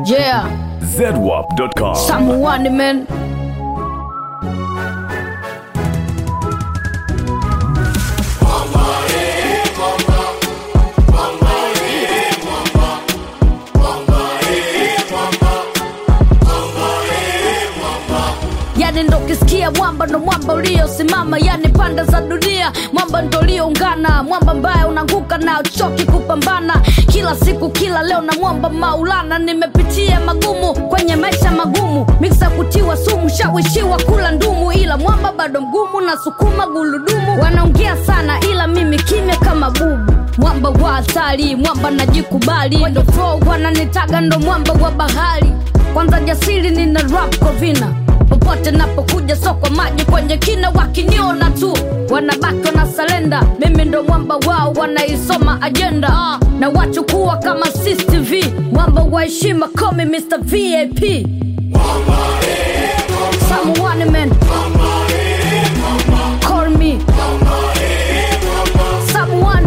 Yeah, ZWAP.com. someone man. Yani ndo kisikia mwamba ndo mwamba uliosimama, yani panda za dunia, mwamba ndo ulioungana, mwamba mbaya unanguka na uchoki kupambana kila siku kila leo na mwamba Maulana. Nimepitia magumu kwenye maisha magumu, miksa kutiwa sumu, shawishiwa kula ndumu, ila mwamba bado mgumu na sukuma guludumu. Wanaongea sana ila mimi kimya kama bubu mwamba wa hatari, mwamba najikubali, ndo flow wananitaga ndo mwamba wa bahari. Kwanza jasiri nina rap kwa vina popote napokuja soko maji kwenye kina wakiniona tu wanabaki na salenda mimi ndo mwamba wao wanaisoma ajenda ah, na wachukua kama cctv mwamba wa heshima komi mr vap someone man call me someone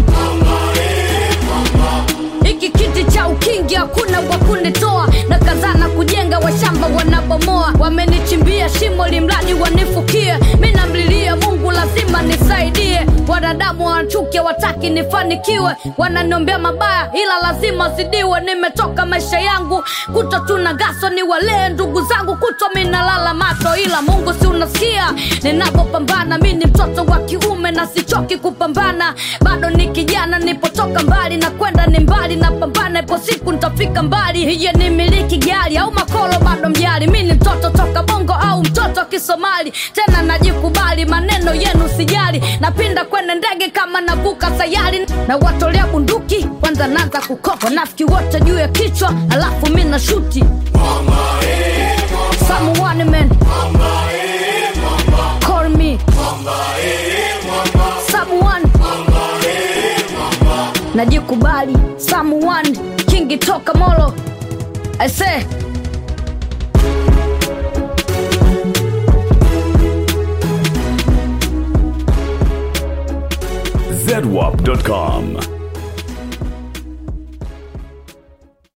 hiki kiti cha ukingi hakuna wa kunitoa na kazana kujenga washamba wanabomoa wamenichimbia shimo limradi wanifukie mi namlilia mungu lazima nisaidie wanadamu wanachukia wataki nifanikiwe wananiombea mabaya ila lazima zidiwe nimetoka maisha yangu kuto tuna gaso ni walee ndugu zangu kuto minalala mato ila mungu si unasikia ninapopambana mi ni mtoto wa kiume na sichoki kupambana bado ni kijana nipotoka mbali na kwenda ni mbali napambana ipo siku nitafika mbali hiye ni miliki gari au makolo bado mjali mi ni mtoto toka bongo au mtoto kisomali tena najikubali maneno yenu sijali napinda kwene ndege kama navuka sayari na watolea bunduki kwanza naanza kukopa nafiki wote juu ya kichwa alafu mi na shuti Someone man Call me Someone Najikubali Someone Kingi toka molo I say ZWAP.com.